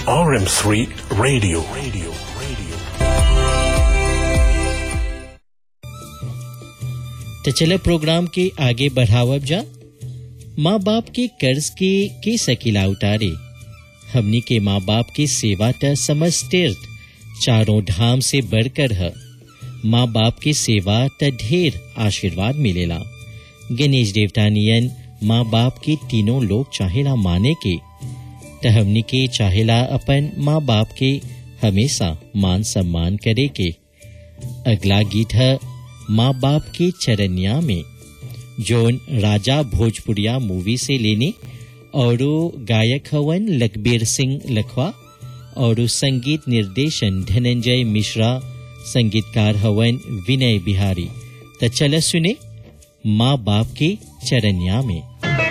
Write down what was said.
RM3 Radio. Radio. Radio. तो चले programme के आगे बढ़ावब जा माँ बाप के कर्ज के के सकीला उतारे हमनी के माँ बाप की सेवा त समझ तीर्थ चारों धाम से बढ़कर है माँ बाप की सेवा त ढेर आशीर्वाद मिलेला गणेश देवता नियन माँ बाप के तीनों लोग चाहेला माने के त हमनी के चाहेला अपन माँ बाप के हमेशा मान सम्मान करे के अगला गीत है माँ बाप के चरनिया में जोन राजा भोजपुरिया मूवी से लेने और गायक हवन लखबीर सिंह लखवा और संगीत निर्देशन धनंजय मिश्रा संगीतकार हवन विनय बिहारी तो चल सुने माँ बाप के चरनिया में